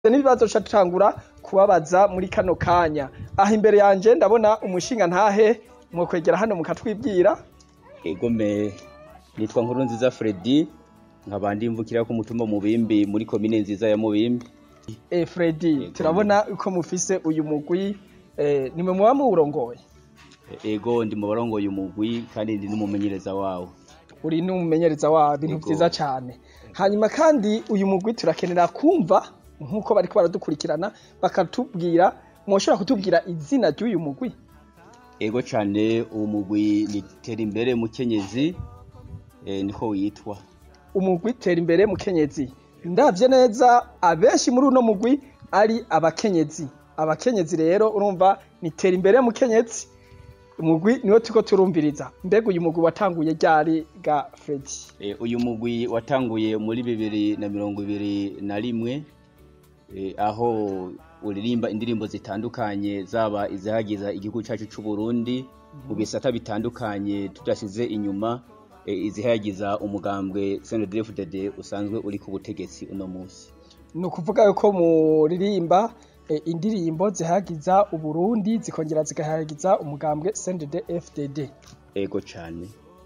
n'ibibazo ca tutangura kubabaza muri kano kanya aha imbere yanje ndabona umushinga ntahe mwokwegera hano mukatwibwira egome nitwa nkuru nziza Fredy nkaba ndimvukira ku mutumba mubimbi muri komine nziza ya mubimbi eh Fredy turabona uko mufise uyu mugwi eh nimwe muba muwurongoye ego ndi mu barongoye umugwi kandi ndi n'umumenyereza wawo uri n'umumenyereza wa bintu Yego. vyiza cane hanyuma kandi uyu mugwi turakenera kumva nkuko bariko baradukurikirana bakatubwira mwoshobora kutubwira izina ry'uyu mugwi ego cane uwo mugwi ni Terimbere Mukenyezi eh, niko witwa umugwi tera imbere mukenyezi ndavye neza abenshi muri uno mugwi ari abakenyezi abakenyezi rero urumva ni tera imbere mukenyezi umugwi niwo turiko turumviriza mbega uyu mugwi watanguye ryari ga Fredy Eh, uyu mugwi watanguye muri bibiri na mirongo ibiri na rimwe eh, aho uririmba indirimbo zitandukanye zaba izihagiza igihugu cacu c'u Burundi mu bisata bitandukanye tudashize inyuma eh, izihagiza umugambwe CNDD-FDD usanzwe uri ku butegetsi uno musi ni ukuvuga yuko muririmba eh, indirimbo zihagiza uburundi zikongera zigahagiza umugambwe CNDD FDD ego cane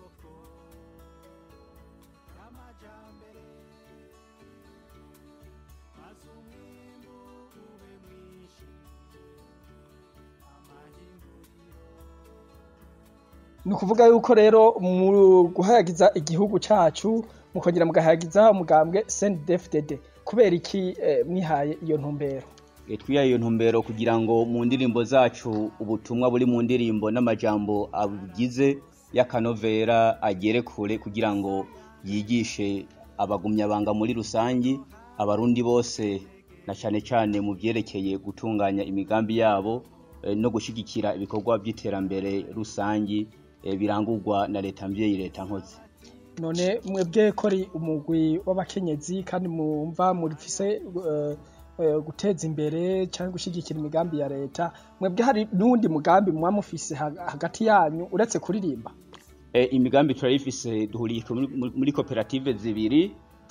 ni ukuvuga yuko rero mu guhayagiza igihugu cacu mukongera mugahayagiza umugambwe CNDD FDD kubera iki eh, mwihaye iyo ntumbero Eh, twihaye iyo ntumbero kugira ngo mu ndirimbo zacu ubutumwa buri mu ndirimbo n'amajambo abugize y'akanovera agere kure kugira ngo yigishe abagumyabanga muri rusangi abarundi bose na cane cane mu vyerekeye gutunganya imigambi yabo eh, no gushigikira ibikorwa vy'iterambere rusangi eh, birangurwa na leta mvyeyi leta nkozi none mwebwe ko ari umugwi w'abakenyezi kandi mumva murifise eh, eh, guteza imbere canke gushigikira imigambi ya leta mwebwe hari n'uwundi mugambi muba mufise ha- hagati yanyu uretse kuririmba E, imigambi turayifise duhuriye muri, muri koperative zibiri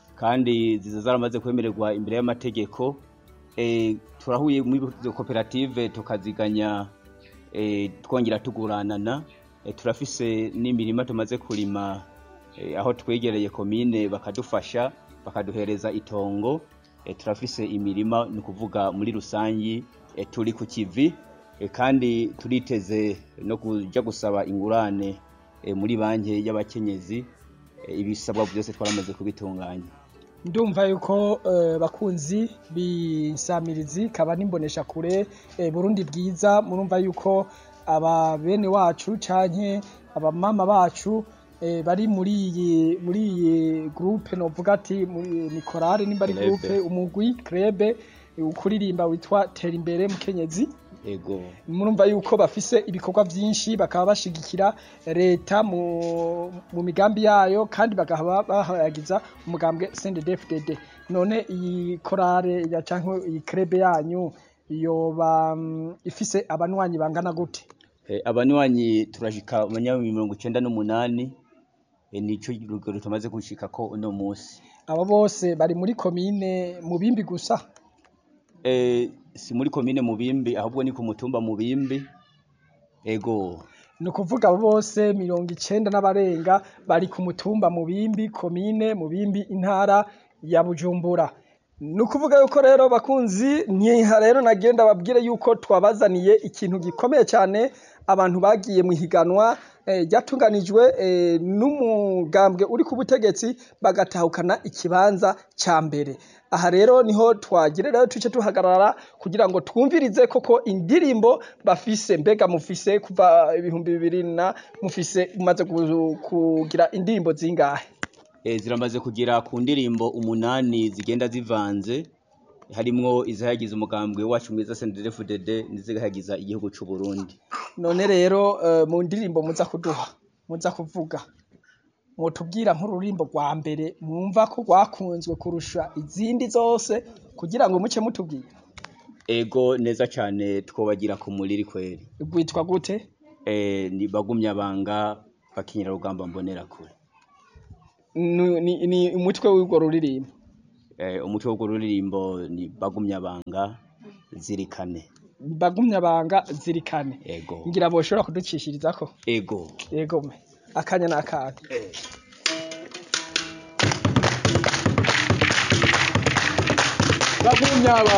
kandi ziza zaramaze kwemererwa imbere y'amategeko e, turahuye muri izo koperative tukaziganya e, twongera tuguranana e, turafise n'imirima tumaze kurima e, aho twegereye komine bakadufasha bakaduhereza itongo e, turafise imirima ni ukuvuga muri rusangi e, turi ku kivi e, kandi turiteze no kuja gusaba ingurane e, muri banki y'abakenyezi e, ibisabwa byose twaramaze kubitunganya ndumva yuko eh, bakunzi b'insamirizi kaba n'imbonesha kure eh, Burundi bwiza murumva yuko aba bene wacu canke abamama bacu eh, bari muri iyi muri iyi groupe novuga ati muri- ni korale nimba ari Club. groupe umugwi krebe ukuririmba witwa tera imbere mukenyezi ego murumva yuko bafise ibikorwa vyinshi bakaba bashigikira leta mu, mu migambi yayo kandi bakaba bahayagiza umugambwe CNDD-FDD none iyi korale ya canke iyi krebe yanyu yoba mm, ifise abanwanyi bangana gute e, abanywanyi turashika abanywanyi mirongo icenda n'umunani e, nico rugero tumaze gushikako uno musi abo bose bari muri komine mubimbi gusa e, si muri komine mubimbi ahubwo ni ku mutumba mubimbi ego ni ukuvuga abo bose mirongo icenda n'abarenga bari ku mutumba mubimbi komine mubimbi intara ya bujumbura ni ukuvuga yuko rero bakunzi ntiha rero nagenda babwire yuko twabazaniye ikintu gikomeye cyane abantu bagiye mu higanwa eh, ryatunganijwe eh, n'umugambwe uri ku butegetsi bagatahukana ikibanza ca mbere aha rero niho twagire rero tuce tuhagarara kugira ngo twumvirize koko indirimbo bafise mbega mufise kuva ibihumbi bibiri na mufise mumaze gu- kugira indirimbo zingahe e, ziramaze kugera ku ndirimbo umunani zigenda zivanze harimwo izihagiza umugambwe wacu mwiza CNDD-FDD n'izihagiza igihugu c'u Burundi none rero eh, mu ndirimbo muza kuduha muza kuvuga mwotubwira nk'ururimbo rwa mbere mwumva ko rwakunzwe kurusha izindi zose kugira ngo muce mutubwira ego neza cane twobagira ku muriri kweri rwitwa gute e, ni bagumyabanga bakinyira rugamba mbonera kure ni, ni, ni umutwe w'urwo ruririmbo Eh, umutwe w'urwo ruririmbo ni bagumyabanga zirikane bagumyabanga zirikane ego ngira boshobora kuducishirizako ego yego me akanya n'akanya bagumyaba